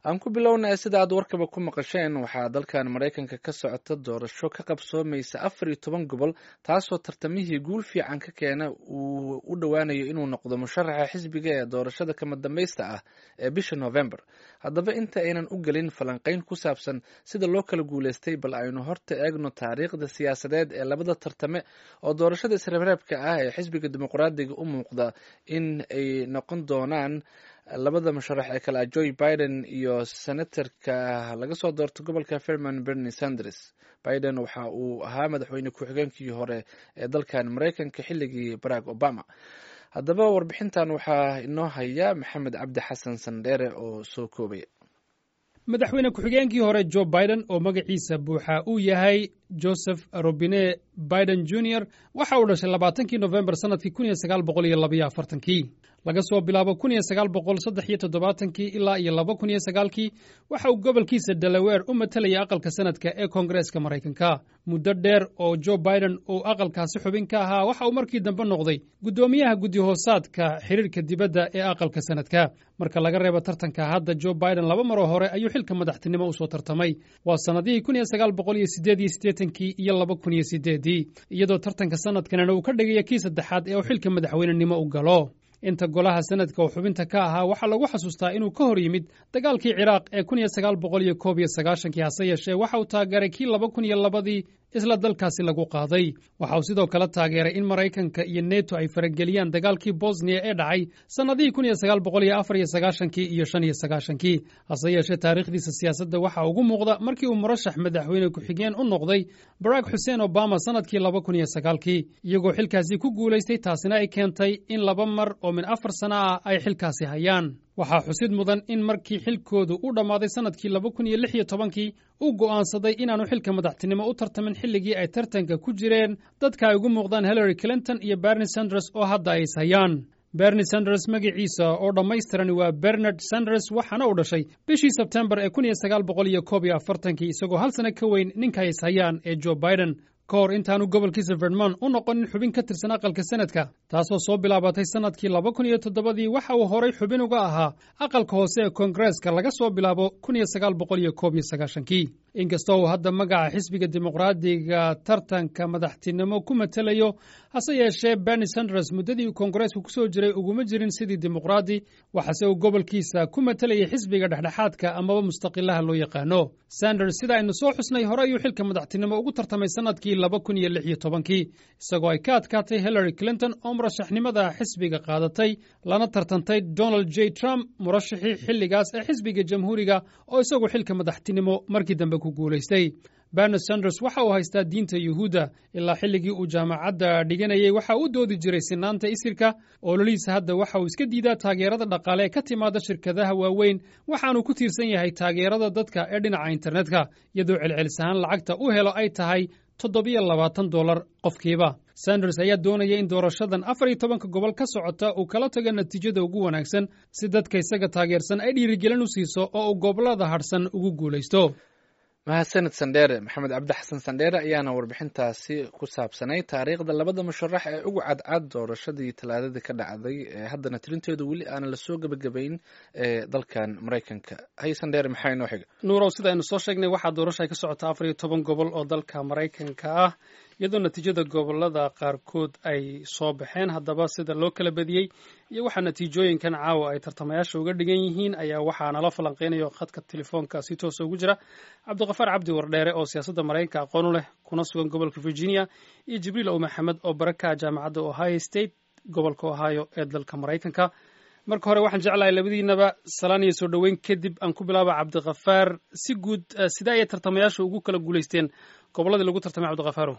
aan ku bilownay sida aad warkaba ku maqasheen waxaa dalkan maraykanka ka socota doorasho ka qabsoomaysa afar iyo toban gobol taasoo tartamihii guul fiican ka keena uu u dhowaanayo inuu noqdo musharaxa xisbiga ee doorashada kama dambaysta ah ee bisha november haddaba inta aynan u gelin falanqayn ku saabsan sida loo kala guuleystay bal aynu horta eegno taariikhda siyaasadeed ee labada tartame oo doorashada isreebreebka ah ee xisbiga dimuqraadiga u muuqda in ay noqon doonaan labada musharax ee kale ah joe biden iyo senatorka laga soo doorto gobolka fairman bernie sanders biden waxa uu ahaa madaxweyne ku-xigeenkii hore ee dalkan maraykanka xilligii barack obama haddaba warbixintan waxaa inoo haya maxamed cabdi xasan sandheere oo soo koobaya madaxweyne ku-xigeenkii hore joe biden oo magaciisa buuxa uu yahay joseph robine biden junior waxa uu dhashay labaatankii nofembar sannadkii kun iyo sagaal boqol iyo labaiyo afartankii laga soo bilaabo kun iyo sagaal boqol saddex iyo toddobaatankii ilaa iyo laba kun iyo sagaalkii waxa uu gobolkiisa delaweer u matelaya aqalka sanadka ee koongareeska maraykanka muddo dheer oo joe biden uu aqalkaasi xubin ka ahaa waxa uu markii dambe noqday guddoomiyaha guddi-hoosaadka xiriirka dibadda ee aqalka sanadka marka laga reebo tartanka hadda joe biden laba maroo hore ayuu xilka madaxtinimo usoo tartamay waa sannadihii kun iyo sagaal boqol iyo sideed iyo siddeetankii iyo laba kun iyo sideedii iyadoo tartanka sanadkanina uu ka dhigaya kii saddexaad ee uu xilka madaxweynenimo u galo inta golaha sanadka uu xubinta ka ahaa waxaa lagu xasuustaa inuu ka hor yimid dagaalkii ciraaq ee kun iyo sagaal boqol iyo koob iyo sagaashankii hase yeeshee waxa uu taageeray kii laba kun iyo labadii isla dalkaasi lagu qaaday waxa uu sidoo kale taageeray in maraykanka iyo neto ay farageliyaan dagaalkii bosniya ee dhacay sannadihii kun iyo sagaal boqol iyo afar iyo sagaashankii iyo shan iyo sagaashankii hase yeeshee taariikhdiisa siyaasadda waxaa ugu muuqda markii uu murashax madaxweyne ku-xigeen u noqday barack xuseen obama sannadkii laba kun iyo sagaalkii iyagoo xilkaasi ku guulaystay taasina ay keentay in laba mar oo min afar sana ah ay xilkaasi hayaan waxaa xusid mudan in markii xilkoodu u dhammaaday sannadkii laba kun iyo lix iyo tobankii uu go'aansaday inaanu xilka madaxtinimo u tartamin xilligii ay tartanka ku jireen dadka ay ugu muuqdaan hillary clinton iyo bernie sanders oo hadda ay is hayaan bernie sanders magaciisa oo dhammaystirani waa bernard sanders waxaana uu dhashay bishii sebtembar ee kun iyo sagaal boqol iyo koob iyo afartankii isagoo hal sano ka weyn ninka ay is hayaan ee joe biden ka hor intaanu gobolkiisa vermont u noqonin xubin ka tirsan aqalka sanadka taasoo soo bilaabatay sannadkii laba kun iyo toddobadii waxa uu horay xubin uga ahaa aqalka hoose ee koongareeska laga soo bilaabo kun iyo sagaal boqol iyo koob iyo sagaashankii inkastoo uu hadda magaca xisbiga dimuqraadiga tartanka madaxtinimo ku matelayo hase yeeshee bernie sanders muddadii uu koongareeska ku soo jiray uguma jirin sidii dimuqraadi waxaase uu gobolkiisa ku matelayay xisbiga dhexdhexaadka amaba mustaqilaha loo yaqaano sanders sida aynu soo xusnay hore ayuu xilka madaxtinimo ugu tartamay sannadkii laba kun iyo lix iyo tobankii isagoo ay ka adkaatay hillary clinton oo murashaxnimada xisbiga qaadatay lana tartantay donald j trump murashaxii xilligaas ee xisbiga jamhuuriga oo isagu xilka madaxtinimo markii dambe ku guulaystay bernard sanders waxa uu haystaa diinta yuhuudda ilaa xilligii uu jaamacadda dhiganayay waxa uu doodi jiray sinaanta isirka ololihiisa hadda waxa uu iska diidaa taageerada dhaqaale ee ka timaada shirkadaha waaweyn waxaanuu ku tiirsan yahay taageerada dadka ee dhinaca internetka iyadoo celcelis ahaan lacagta u helo ay tahay toddobiyo labaatan dollar qofkiiba sanders ayaa doonaya in doorashadan afar iyo tobanka gobol ka socota uu kala tago natiijada ugu wanaagsan si dadka isaga taageersan ay dhiirigelin u siiso oo uu gobollada hadhsan ugu guulaysto mahadsanid sandheere maxamed cabdi xasan sandheere ayaana warbixintaasi ku saabsanay taariikhda labada musharax ee ugu cadcad doorashadii talaadadii ka dhacday ee haddana tirinteedu weli aana lasoo gebagabayn ee dalkan maraykanka hay sandheere maxaa inoo xiga nuurow sida aynu soo sheegnay waxaa doorasha ay ka socota afar iyo toban gobol oo dalka maraykanka ah iyadoo natiijada gobolada qaarkood ay soo baxeen haddaba sida loo kala badiyey iyo waxaa natiijooyinkan caawa ay tartamayaasha uga dhigan yihiin ayaa waxaa nala falanqeynayo khadka telefoonka si toosa ugu jira cabdiqafaar cabdi wardheere oo siyaasadda maraykanka aqoon u leh kuna sugan gobolka virginia iyo jibriil ow maxamed oo baraka jaamacadda ohio state gobolka ohio ee dalka maraykanka marka hore waxaan jeclahay labadiinaba salaan iyo soo dhoweyn kadib aan ku bilaaba cabdikhafaar si guud sidee ayay tartamayaasha ugu kala guulaysteen gobolladii lagu tartamay cabdikhafaaro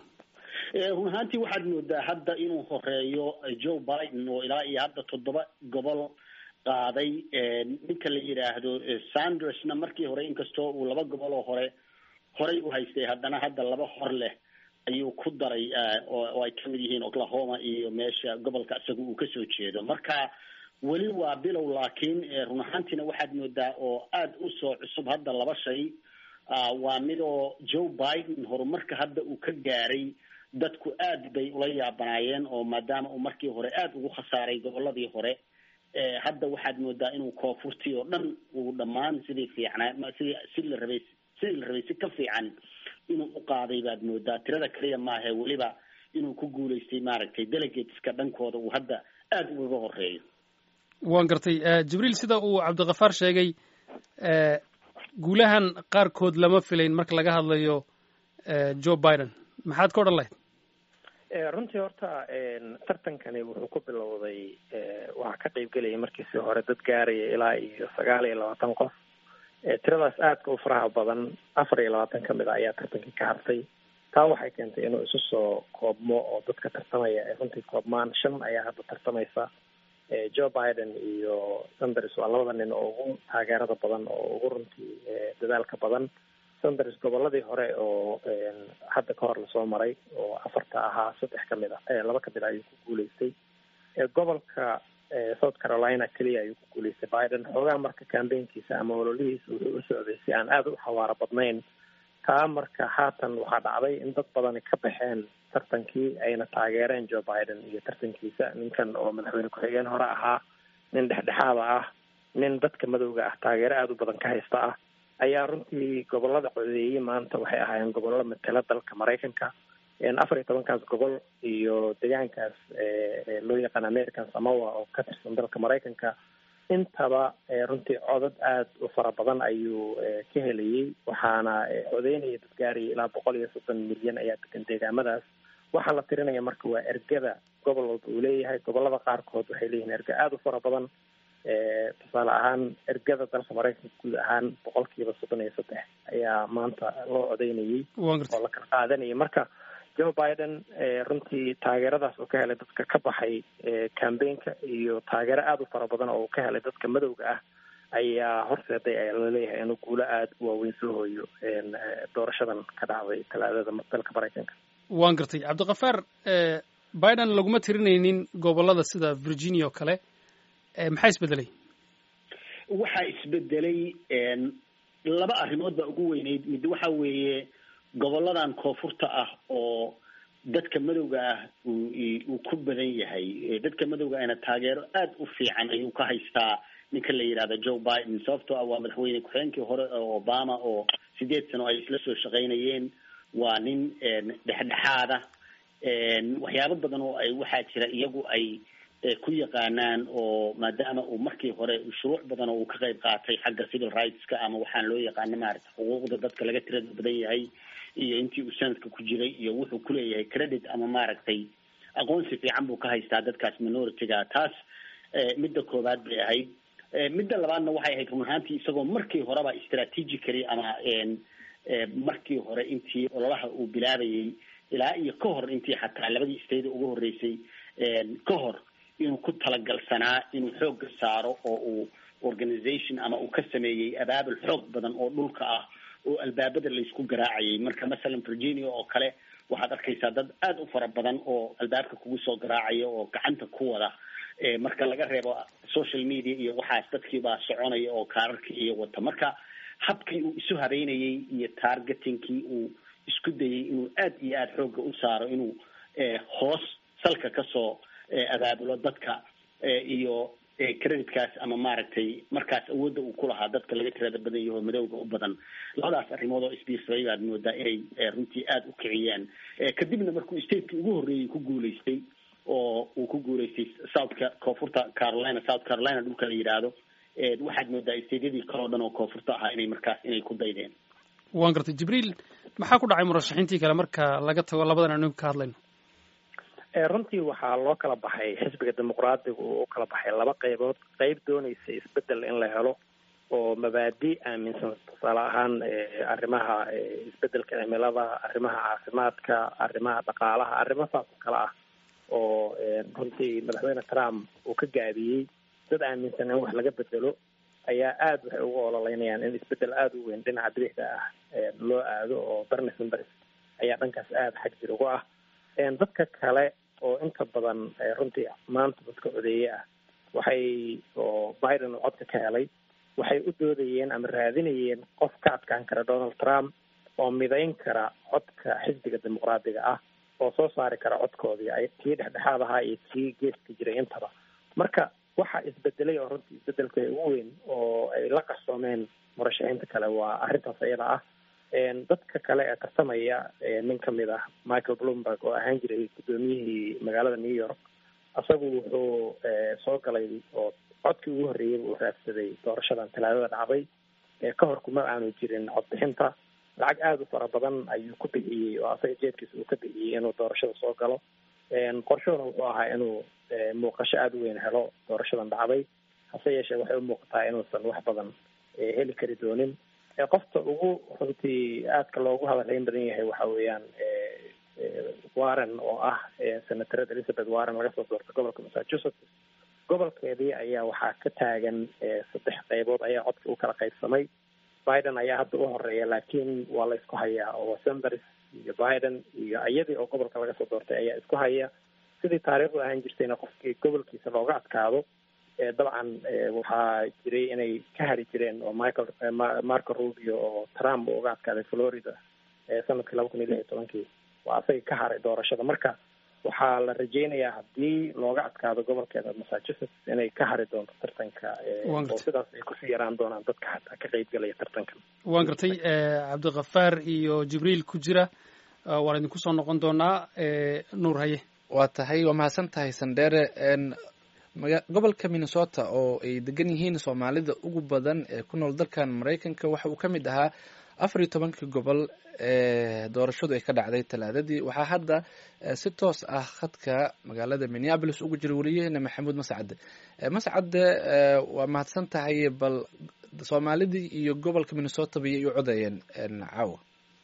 run ahaantii waxaad moodaa hadda inuu horeeyo joe biden oo ilaa iyo hadda toddoba gobol qaaday ninka la yidhaahdo sandersna markii hore inkastoo uu laba gobol oo hore horay u haystay haddana hadda laba hor leh ayuu ku daray oo ay kamid yihiin oklahoma iyo meesha gobolka isaga uu kasoo jeedo marka weli waa bilow laakiin run ahaantiina waxaad moodaa oo aada usoo cusub hadda laba shay waa midoo joe biden horumarka hadda uu ka gaaray dadku aad bay ula yaabanaayeen oo maadaama uu markii hore aada ugu khasaaray goboladii hore hadda waxaad moodaa inuu koonfurtii oo dhan uu dhammaan sidii fiicnaa sidii si la rabay sidii la rabay si ka fiican inuu u qaaday baad moodaa tirada kaliya maahe weliba inuu ku guulaystay maaragtay delegateska dhankooda uu hadda aada ugaga horeeyo waan gartay jibriil sida uu cabdikafaar sheegay guulahan qaarkood lama filayn marka laga hadlayo joe biden maxaad ka odhan lahayd runtii horta tartankani wuxuu ku bilowday waxaa ka qeybgelayay markiisii hore dad gaaraya ilaa iyo sagaal iyo labaatan qof tiradaas aadka u faraha badan afar iyo labaatan kamid a ayaa tartankii ka hartay taa waxay keentay inuu isu soo koobmo oo dadka tartamaya ay runtii koobmaan shan ayaa hadda tartamaysa joe biden iyo sanders waa labada nin oo ugu taageerada badan oo ugu runtii dadaalka badan sanders goboladii hore oo hadda ka hor lasoo maray oo afarta ahaa saddex kamid a laba kamid a ayuu ku guuleystay gobolka south carolina keliya ayuu ku guuleystay biden xoogaa marka cambaynkiisa ama ololihiisa wuxuu u socday si aan aada u xawaaro badnayn taa marka haatan waxaa dhacday in dad badani ka baxeen tartankii ayna taageereen joe biden iyo tartankiisa ninkan oo madaxweyne ku-xigeen hore ahaa nin dhexdhexaada ah nin dadka madowga ah taageero aada u badan ka haysta ah ayaa runtii gobolada codeeyey maanta waxay ahaayeen gobollo matela dalka maraykanka afar iyo tobankaas gobol iyo deegaankaas loo yaqaan american samowa oo ka tirsan dalka maraykanka intaba runtii codad aada u fara badan ayuu ka helayey waxaana codeynaya dad gaaraya ilaa boqol iyo soddon milyan ayaa degan deegaamadaas waxaa la tirinaya marka waa ergada gobol walba uu leeyahay gobolada qaarkood waxay leeyihiin erga aada u fara badan tusaale ahaan ergada dalka maraykanka guud ahaan boqolkiiba soddon iyo saddex ayaa maanta loo codeynayey oo la kala qaadanayay marka joe biden runtii taageeradaas uu ka helay dadka ka baxay cambaynka iyo taageero aada u fara badan oo uu ka helay dadka madowga ah ayaa horseeday ayaa laleeyahay inuu guulo aada u waaweyn soo hooyo doorashadan ka dhacday talaadada dalka maraykanka waan gartay cabdikafaar biden laguma tirinaynin gobolada sida virginia oo kale maxaa isbedelay waxaa isbedelay laba arrimood baa ugu weyneyd mid waxa weeye goboladan koonfurta ah oo dadka madowga ah uu ku badan yahay dadka madowga ahna taageero aada u fiican ayuu ka haystaa ninka la yidhahda joe biden sababtoo ah waa madaxweyne ku-xigeenkii hore oo obama oo sideed sano ay isla soo shaqaynayeen waa nin dhexdhexaada waxyaabo badan oo ay waxaa jira iyagu ay ku yaqaanaan oo maadaama uu markii hore shuruuc badan oo uu ka qayb qaatay xagga civil rightska ama waxaan loo yaqaana maarata xuquuqda dadka laga tirada badan yahay iyo intii uu sanadka ku jiray iyo wuxuu kuleeyahay credit ama maaragtay aqoonsi fiican buu ka haystaa dadkaas minority-ga taas midda koowaad bay ahayd midda labaadna waxay ahayd run ahaantii isagoo markii horeba strategically ama markii hore intii ololaha uu bilaabayay ilaa iyo ka hor intii xataa labadii state ugu horreysay ka hor inuu ku talagalsanaa inuu xoogga saaro oo uu organization ama uu ka sameeyey abaabul xoog badan oo dhulka ah oo albaabada laysku garaacayay marka masalan virginia oo kale waxaad arkaysaa dad aada u fara badan oo albaabka kugu soo garaacaya oo gacanta ku wada marka laga reebo social media iyo waxaas dadkiibaa soconaya oo kaararkii iyo wata marka habkii uu isu habeynayay iyo targetingkii uu isku dayay inuu aad iyo aada xoogga u saaro inuu hoos salka kasoo abaabulo dadka iyo creditkaas ama maaragtay markaas awoodda uu ku lahaa dadka laga tirada badan yaho madowga u badan labadaas arrimood oo isbiirsaday baad moodaa inay runtii aada u kiciyeen kadibna markuu stateki ugu horreeyey ku guulaystay oo uu ku guulaystay southka koonfurta carolina south carolina dhulka la yidhaahdo waxaad moodaa stateyadii kaleo dhan oo koonfurta ahaa inay markaas inay ku daydeen waan gartay jibriil maxaa ku dhacay murashaxiintii kale marka laga tago labadan anu ka hadlayno runtii waxaa loo kala baxay xisbiga dimuqraadiga uu u kala baxay laba qaybood qeyb doonaysa isbedel in la helo oo mabaadi aaminsan tusaale ahaan arrimaha isbedelka cimilada arrimaha caafimaadka arrimaha dhaqaalaha arrimo saas oo kale ah oo runtii madaxweyne trump uu ka gaabiyey dad aaminsan in wax laga bedelo ayaa aada waxay ugu ololeynayaan in isbedel aada u weyn dhinaca bidixda ah loo aado oo bernie sanders ayaa dhankaas aada xag jir ugu ah dadka kale oo inta badan runtii maanta dadka codeeye ah waxay oo biden uu codka ka helay waxay u doodayeen ama raadinayeen qof ka adkaan kara donald trump oo midayn kara codka xisbiga dimuqraadiga ah oo soo saari kara codkoodii ay kii dhexdhexaad ahaa iyo kii geeska jiray intaba marka waxa isbedelay oo runtii isbedelka ugu weyn oo ay la qarsoomeen murashaxiinta kale waa arrintaas iyada ah dadka kale ee tartamaya nin kamid ah michael bloomberg oo ahaan jiray guddoomiyihii magaalada new york isagu wuxuu soo galay oo codkii ugu horreeyay uu raadsaday doorashadan talaadada dhacday ka hor kuma aanu jirin codbixinta lacag aada u fara badan ayuu ku bixiyey oo asaga jeedkiisa uu ka bixiyey inuu doorashada soo galo qorshuhuna wuxuu ahaa inuu muuqasho aada u weyn helo doorashadan dhacday hase yeeshee waxay u muuqataa inuusan wax badan heli kari doonin qofta ugu runtii aadka loogu hadalhayn badan yahay waxa weeyaan warren oo ah senatarad elizabeth warren laga soo doortay gobolka massachusetts gobolkeedii ayaa waxaa ka taagan saddex qaybood ayaa codka u kala qaybsamay biden ayaa hadda u horeeya laakiin waa la isku hayaa oo sanders iyo biden iyo iyadii oo gobolka laga soo doortay ayaa isku haya sidii taariikhdu ahaan jirtayna qofkii gobolkiisa looga adkaado dabcan waxaa jiray inay ka hari jireen oo michael marco rubio oo trump uu uga adkaaday florida sanadkii laba kun iyo lix iyo tobankii waa asaga ka haray doorashada marka waxaa la rajeynayaa haddii looga adkaado gobolkeeda massachusetts inay ka hari doonto tartanka oo sidaas ay kusii yaraan doonaan dadka xataa ka qeybgalaya tartankan waan gartay cabdikafaar iyo jibriil ku jira waan idinku soo noqon doonaa nuur haye waa tahay waa mahadsan tahay sandheere gobolka minnesota oo ay degan yihiin soomaalida ugu badan ee ku nool dalkan maraykanka waxa uu ka mid ahaa afar iyo tobankii gobol ee doorashadu ay ka dhacday talaadadii waxaa hadda si toos ah khadka magaalada minneabolis ugu jira wariyaheena maxamuud mascade mascade waa mahadsan tahay bal soomaalidii iyo gobolka minnesota bayay u codayeen caawa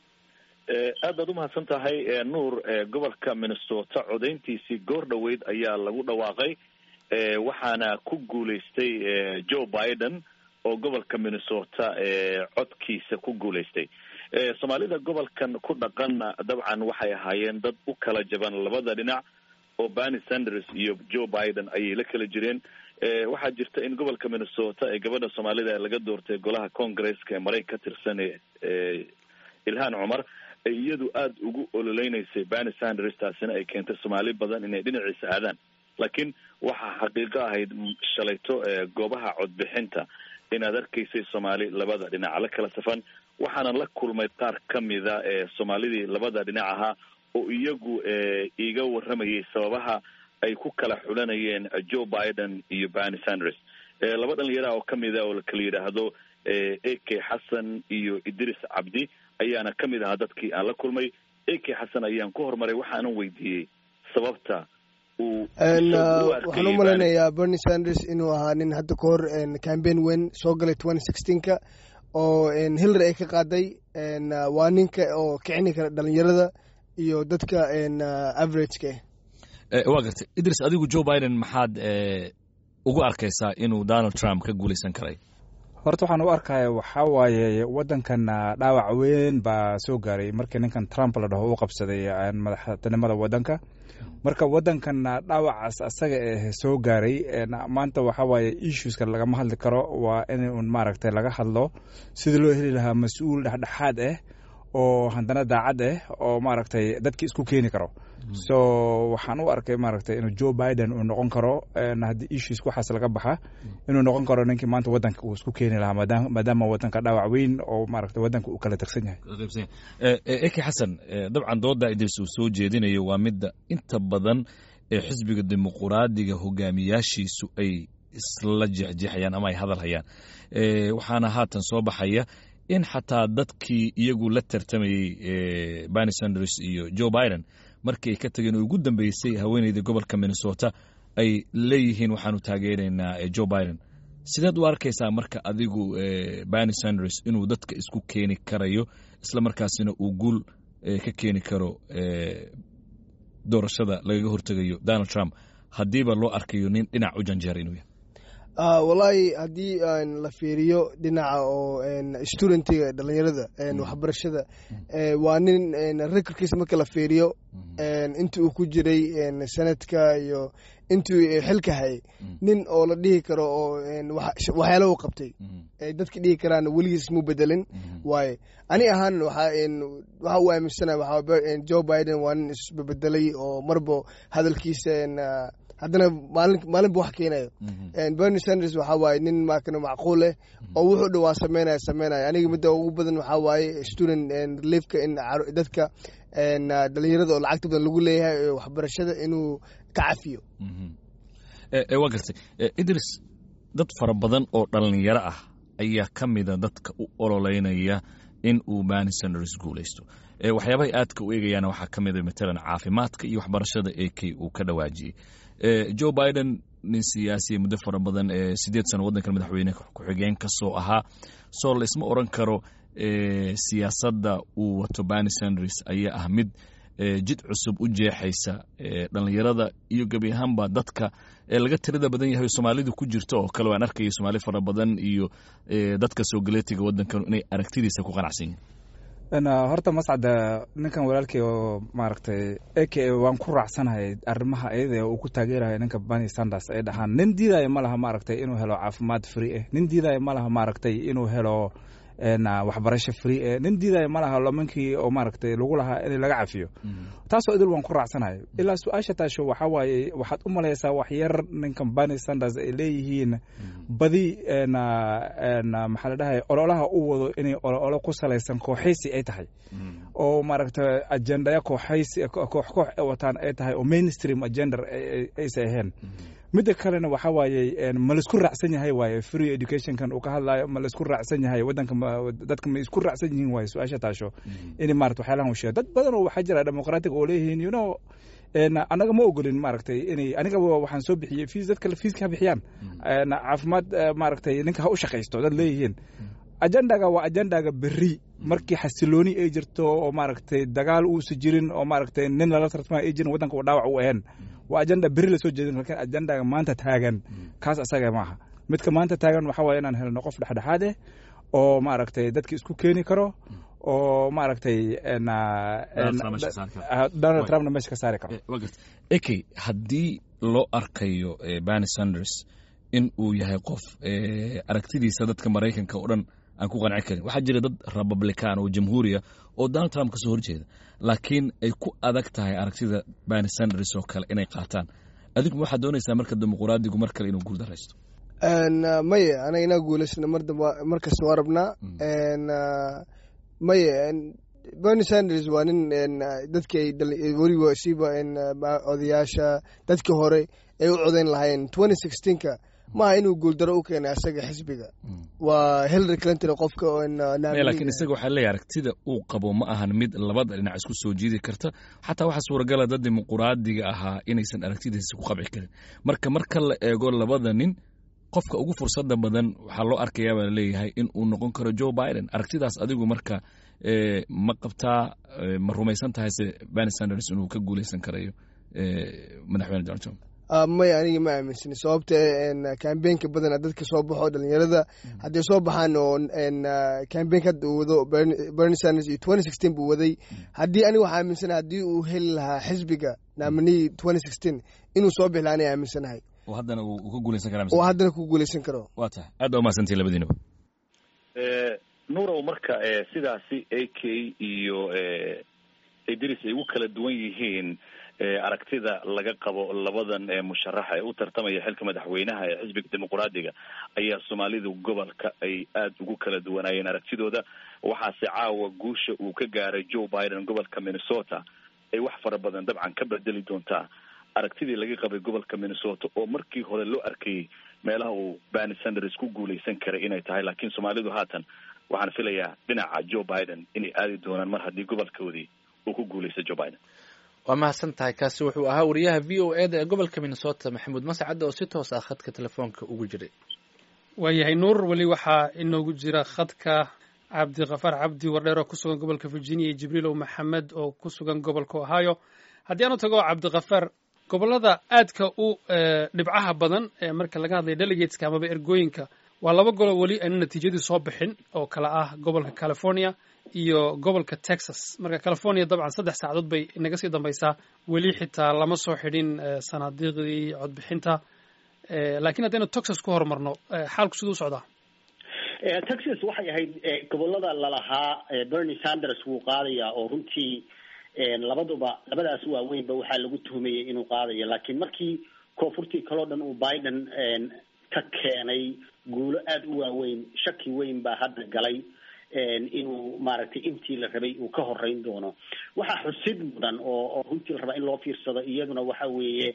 aad baad umahadsan tahay nuur gobolka minnesota codayntiisii goor dhoweyd ayaa lagu dhawaaqay waxaana ku guulaystay joe biden oo gobolka minnesota codkiisa ku guulaystay soomaalida gobolkan ku dhaqanna dabcan waxay ahaayeen dad u kala jaban labada dhinac oo bernie sanders iyo joe biden ayay la kala jireen waxaa jirta in gobolka minnesota ee gabadha soomaalida laga doortay golaha congresska ee maraykan ka tirsan ilhaan cumar iyadu aada ugu ololeynaysay bernie sanders taasina ay keentay soomaali badan inay dhinaciisa aadaan laakiin waxaa xaqiiqo ahayd shalayto goobaha codbixinta inaad arkaysay soomaali labada dhinac la kala safan waxaana la kulmay qaar kamida ee soomaalidii labada dhinac ahaa oo iyagu iga waramayay sababaha ay ku kala xulanayeen joe biden iyo bernie sanders laba dhalinyaraha oo kamida oo lakala yidhaahdo a k xasan iyo idris cabdi ayaana kamid ahaa dadkii aan la kulmay a k xasan ayaan ku horumaray waxaanan weydiiyey sababta waxaan u malaynayaa bernie sanders inuu ahaa nin hadda ka hor cambaign weyn soo galay twenty sixteenka oo hillary ay ka qaaday waa ninka oo kicini kara dhalinyarada iyo dadka averageka waa gartay idris adigu joe biden maxaad ugu arkaysaa inuu donald trump ka guulaysan karay horta waxaan u arkaya waxaa waaye waddankan dhaawac weyn baa soo gaaray markii ninkan trump la dhaho u qabsaday madaxtinimada waddanka marka waddankan dhaawacaas asaga eh soo gaaray maanta waxaa waaye issueska lagama hadli karo waa in un maaragtay laga hadlo sidii loo heli lahaa mas-uul dhexdhexaad ah oo haddana daacad ah oo maaragtay dadki isku keeni karo so waxaan u arkay maaragtay inuu joe biden uu noqon karo haddii issues waxaas laga baxa inuu noqon karo ninkii maanta waddanka uu isku keeni lahaa maadaama waddanka dhaawac weyn oo maaragtay waddanka uu kala tegsan yahay eki xasan dabcan dooda idris uu soo jeedinayo waa midda inta badan ee xisbiga dimuquraadiga hogaamiyaashiisu ay isla jexjeexayaan ama ay hadal hayaan waxaana haatan soo baxaya in xataa dadkii iyagu la tartamayey bernie sanders iyo joe biden markii ay ka tageen oo ugu dambeysay haweeneyda gobolka minnesota ay leeyihiin waxaanu taageeraynaa joe biden sideed u arkaysaa marka adigu bernie sanders inuu dadka isku keeni karayo isla markaasina uu guul ka keeni karo doorashada lagaga hortegayo donald trump haddiiba loo arkayo nin dhinac u janjeera inuu yahay wallaahi haddii la fiiriyo dhinaca oo studentiga dhalinyarada waxbarashada waa nin rekorkiisa marka la fiiriyo intii uu ku jiray sanadka iyo intii xilka hayay nin oo la dhihi karo oo waxyaala u qabtay dadka dhihi karaan weligiis muu bedelin waaye ani ahaan waxa u aaminsana joe biden waa nin isbebedelay oo marba hadalkiisa haddana maalin maalinba wax keenayo bernie sanders waxaa waaye nin maakana macquul eh oo wuxuu dhawaa sameynaya sameynaya aniga midda ugu badan waxaa waaye student reliefka in dadka dhalinyarada oo lacagta badan lagu leeyahay waxbarashada inuu ka cafiyo waa gartay idris dad fara badan oo dhalinyaro ah ayaa ka mida dadka u ololeynaya in uu bernie sanders guulaysto waxyaabahay aadka u eegayaana waxaa ka mida matalan caafimaadka iyo waxbarashada ee kay uu ka dhawaajiyey joe biden nin siyaasiya muddo fara badan ee sideed sano waddankan madaxweyne ku-xigeen ka soo ahaa soo laisma oran karo siyaasadda uu wato bernie sanders ayaa ah mid jid cusub u jeexaysa dhalinyarada iyo gebi ahaanba dadka laga tirada badan yahay soomaalidu ku jirto oo kale waan arkaya soomaali fara badan iyo dadka soo galeetiga waddankan inay aragtidiisa ku qanacsan yihin horta mascada ninkan walaalkii oo maaragtay eke waan ku raacsanahay arrimaha iyada uu ku taageerayo ninka bernie sanders ay dhahaan nin diidaya ma laha maaragtay inuu helo caafimaad free ah nin diidaya ma laha maaragtay inuu helo waxbarasho free e nin diidaya ma laha lomankii oo maaragtay lagu lahaa in laga cafiyo taasoo idil waan ku raacsanahay ilaa su-aasha taasho waxaa waaye waxaad u malaysaa wax yar ninkan bernie sanders ay leeyihiin badi maxaa la dhahay ololaha u wado inay ololo ku salaysan kooxaysi ay tahay oo maaragtay ajendaya kooxaysi koox koox ay wataan ay tahay oo mainstream agenda aysa ahayn midda kalena waxaa waaye ma laisku raacsan yahay waaye free educationkan uu ka hadlayo ma laisku raacsan yahay waddanka dadka ma isku raacsan yihiin waaye su-aasha taasho in maarata waxyaalahan uu sheego dad badan oo waxaa jira demoqratic oo leeyihiin you know anaga ma ogolin maaragtay inay aniga waxaan soo bixiyey fiis dadka fiiska ha bixiyaan caafimaad maaragtay ninka ha u shaqaysto dad leeyihiin ajendaga waa ajendaga berri markii xasilooni ay jirto oo maaragtay dagaal uusa jirin oo maaragtay nin lala tartama ay jirin waddanka uu dhaawac u ahayn waa ajenda berri lasoo jeedin lakin ajendaga maanta taagan kaas asaga maaha midka maanta taagan waxaa waye inaan helno qof dhexdhexaad eh oo maaragtay dadki isku keeni karo oo maaragtay donald trumpna meesha ka saari karo eke haddii loo arkayo bernie sanders in uu yahay qof aragtidiisa dadka maraykanka oo dhan aan ku qanci karin waxaa jira dad republican oo jamhuuriya oo donald trump kasoo horjeeda laakiin ay ku adag tahay aragtida bernie sanders oo kale inay qaataan adigu waxaad doonaysaa marka dimuqraadigu mar kale inuu guuldaraysto maye anaga inaa guulaysna mar kasta waa rabnaa maye bernie sanders waa nin dadki weliba siba odayaasha dadkii hore ay u codayn lahaayeen twenty sixteenka maaha inuu guuldaro u keenay asaga xisbiga waa hillary clinton qofka laakiin isaga waxaa leeyahy aragtida uu qabo ma ahan mid labada dhinac isku soo jiidi karta xataa waxaa suuragala dad dimuquraadiga ahaa inaysan aragtidiisa ku qabci karin marka marka la eego labada nin qofka ugu fursada badan waxaa loo arkayaa baa laleeyahay in uu noqon karo joe biden aragtidaas adigu marka ma qabtaa ma rumaysan tahay se bernie sanders inuu ka guuleysan karayo madaxweyne donald trump maya aniga ma aaminsani sababta kambeenka badana dadka soo baxo dhalinyarada hadday soo baxaan oo kambeenka hadda uu wado bernie sanders iyo twenty sixteen buu waday haddii aniga waxaa aaminsanahay haddii uu heli lahaa xisbiga naminii twenty sixteen inuu soo bixi lahaa aniga aaminsanahay oo haddana uu ka guuleysan kara oo haddana ku guuleysan karo waa tahay aad baa umahadsantihi labadiinaba nuurow marka sidaasi a k iyo idris ay ugu kala duwan yihiin aragtida laga qabo labadan musharaxa ee u tartamaya xilka madaxweynaha ee xisbiga dimuqraadiga ayaa soomaalidu gobolka ay aada ugu kala duwanaayeen aragtidooda waxaase caawa guusha uu ka gaaray joe biden gobolka minnesota ay wax fara badan dabcan ka bedeli doontaa aragtidii laga qabay gobolka minnesota oo markii hore loo arkayay meelaha uu bernie sanders ku guuleysan karay inay tahay laakiin soomaalidu haatan waxaan filayaa dhinaca joe biden inay aadi doonaan mar haddii gobolkoodii uu ku guuleysta joe biden waa mahadsan tahay kaasi wuxuu ahaa wariyaha v o eda ee gobolka minnesota maxamuud mascad oo si toos ah khadka telefoonka ugu jiray waayahay nuur weli waxaa inoogu jira khadka cabdikafaar cabdi wardheer oo ku sugan gobolka virginia iyo jibriilow maxamed oo ku sugan gobolka ohio haddii aanu tago cabdikafaar gobollada aadka u dhibcaha badan ee marka laga hadlaya delegateska amaba ergooyinka waa laba golo weli ayna natiijadii soo bixin oo kale ah gobolka california iyo gobolka texas marka california dabcan saddex saacadood bay inaga sii dambaysaa weli xitaa lama soo xidhin sanaadiiqdii codbixinta laakiin haddaynu texas ku horumarno xaalku siduu u socdaa texas waxay ahayd gobolada lalahaa bernie sanders wuu qaadayaa oo runtii labaduba labadaas waaweynba waxaa lagu tuhumayay inuu qaadayo laakiin markii koonfurtii kaloo dhan uu biden ka keenay guulo aada u waaweyn shaki weyn baa hadda galay inuu maaragtay intii la rabay uu ka horeyn doono waxaa xusid mudan oo oo runtii la rabaa in loo fiirsado iyaduna waxa weeye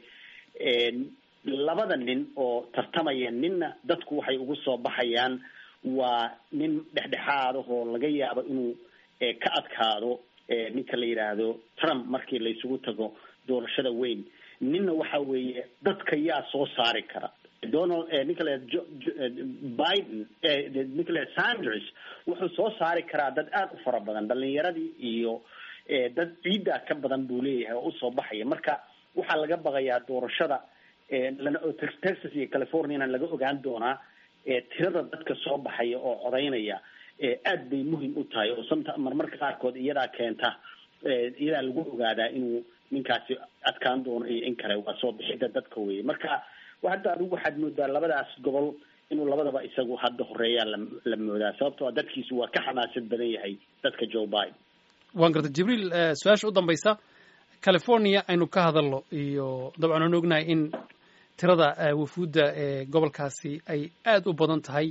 labada nin oo tartamaya ninna dadku waxay ugu soo baxayaan waa nin dhexdhexaad ah oo laga yaabo inuu ka adkaado ninka la yidhaahdo trump markii la isugu tago doorashada weyn ninna waxa weeye dadka yaa soo saari kara donald ninka la biden ninka la sanders wuxuu soo saari karaa dad aada u fara badan dhalinyaradii iyo dad ciiddaa ka badan buu leeyahay oo usoo baxaya marka waxaa laga baqayaa doorashada lana texas iyo californiana laga ogaan doonaa tirada dadka soo baxaya oo codaynaya aad bay muhim u tahay oo santa marmarka qaarkood iyadaa keenta iyadaa lagu ogaadaa inuu ninkaasi adkaan doono iyo in kale waa soo bixida dadka weye marka hadda adigu waxaad moodaa labadaas gobol inuu labadaba isagu hadda horeeyaa la la moodaa sababtoo dadkiisu waa ka xamaasad badan yahay dadka joe biden waan garta jibriil su-aasha u dambaysa california aynu ka hadalno iyo dabcan aan ognahay in tirada wafuudda ee gobolkaasi ay aada u badan tahay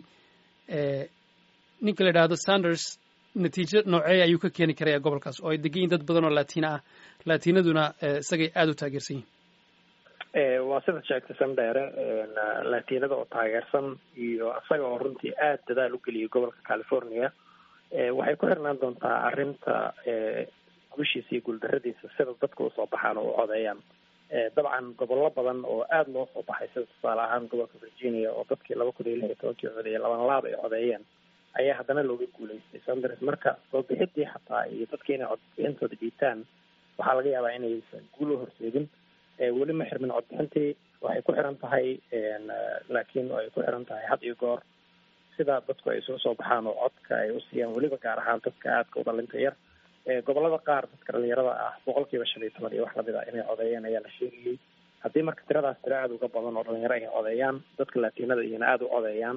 ninka la yidhaahdo sanders natiijo nooceeya ayuu ka keeni karaya gobolkaas oo ay degan yihin dad badan oo latina ah latinaduna isagay aada u taageersan yihin waa sida sheegtay sandheere latinada oo taageersan iyo isaga oo runtii aada dadaal u geliyay gobolka california waxay ku xirnaan doontaa arrinta gushiisa iyo guuldaradiisa sida dadka usoo baxaan oo u codeeyaan dabcan gobollo badan oo aada loo soo baxay sida tusaale ahaan gobolka virginia oo dadkii laba kun iyo lix iyo tobankii codeeyay laban laab ay codeeyeen ayaa haddana looga guulaystay sanders marka soo bixidii xataa iyo dadkii inay codbixintooda dhiibtaan waxaa laga yaabaa inaysan guul u horseedin weli ma xirmin codbixintii waxay ku xiran tahay laakiin ay ku xiran tahay had iyo goor sida dadku ay soo soo baxaan oo codka ay usiiyaan weliba gaar ahaan dadka aadka u dhalinta yar gobolada qaar dadka dhalinyarada ah boqol kiiba shan iyo toban iyo wax lamid a inay codeeyeen ayaa la sheegayay haddii marka tiradaas tiro aada uga badan oo dhalinyaro ay codeeyaan dadka latinada iyona aada u codeeyaan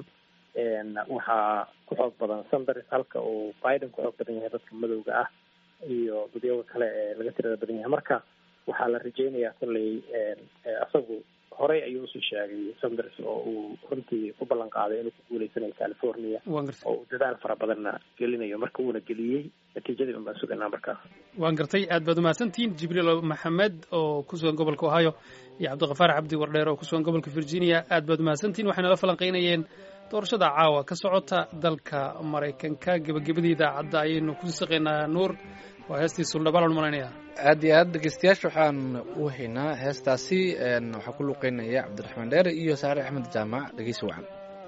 waxaa ku xoog badan sanders halka uu biden ku xoog badan yahay dadka madowga ah iyo dadyaga kale ee laga tirada badan yahay marka waxaa la rajeynayaa kolley isagu horey ayuu usii sheegay sanders oo uu runtii ku ballan qaaday inuu ku guuleysanayo california oo uu dadaal fara badanna gelinayo marka uuna geliyey natiijadii un baan sugaynaa markaas waan gartay aad baad umahadsantihiin jibriil maxamed oo ku sugan gobolka ohio iyo cabdiqafaar cabdi wardheer oo ku sugan gobolka virginia aad baad umahadsantihiin waxay nala falanqaynayeen doorashada caawa ka socota dalka maraykanka gebagabadii idaacadda ayaynu ku saqaynaa nuur waa heestii suldhabaalan malaynayaa aad iyo aad dhegeystayaasha waxaan u haynaa heestaasi waxaa ku luuqeynaya cabdiraxmaan dheere iyo saare axmed jaamac dhegeysi wacan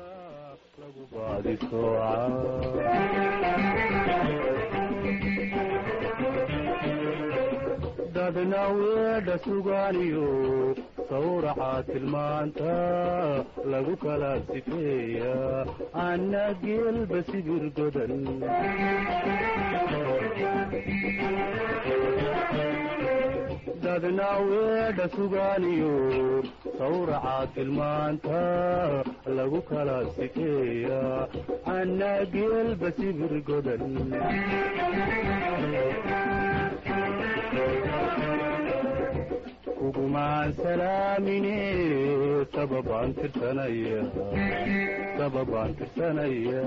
dadna weedha sugaaniyo sawraxa tilmaanta lagu kala sifeeya anna geelba sibir godan dadna weedha sugaaniyo sawraxa tilmaanta lagu kala sifeeya anna geelba sibir godan kugumaan salaamine sababaan tirsanaya sababaan tirsanaya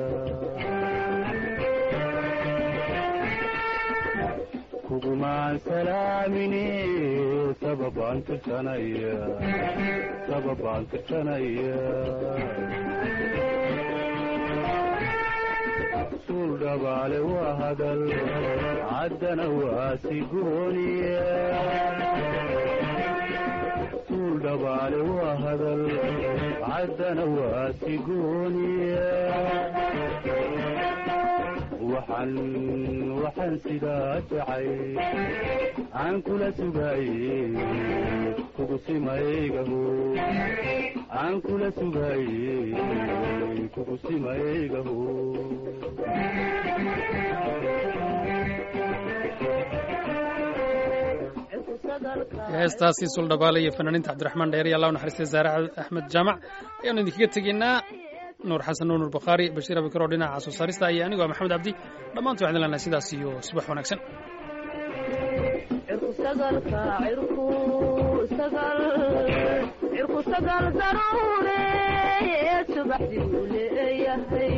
kugumaan salaamine sababaan tirsanaya sababaan tirsanaya suul dhabaale waa hadal caddana waa sigooniya suul dhabaale waa hadal caddana waa sigooniya waxaan waxaan sidaa jacay aan kula sugaaye kugu simaygaho aan kula sugaaye kugu simaygaho heestaasi suldhabaale iyo fanaaniinta cabdiraxmaan dheer iyo allah u naxariistay saare axmed jaamac ayaanu idinkaga tegeynaa nuur xasan nuur nuur bakhaari bashiir abikar oo dhinaca soo saarista iyo anigoo maxamed cabdi dhammaantu waxaan leenahay sidaas iyo subax wanaagsan sagal cirku sagal daruure subaxdii uu leeyahay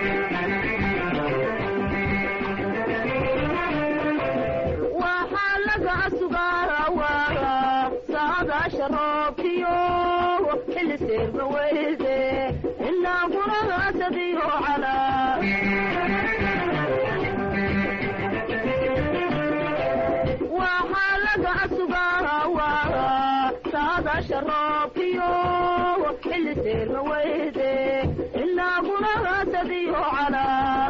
waxaa laga sugaawaa saadaasha roobkiyo xilli seerma weyde inaa kunahasadiyo calaa waxaa laga sugaawaa saadaasha roobkiyo xilli seerma weyde inaa kunahasadiyo calaa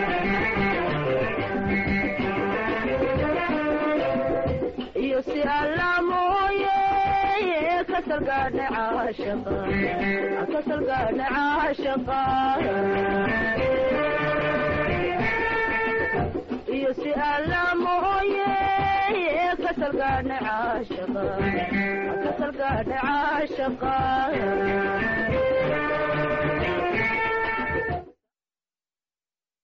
iyo si alla mooye kasalgaadhe caashaqa kasalgaadhe caashaqa iyo si alla mooye kasalgaadhe caashaqa kasalgaadhe caashaqa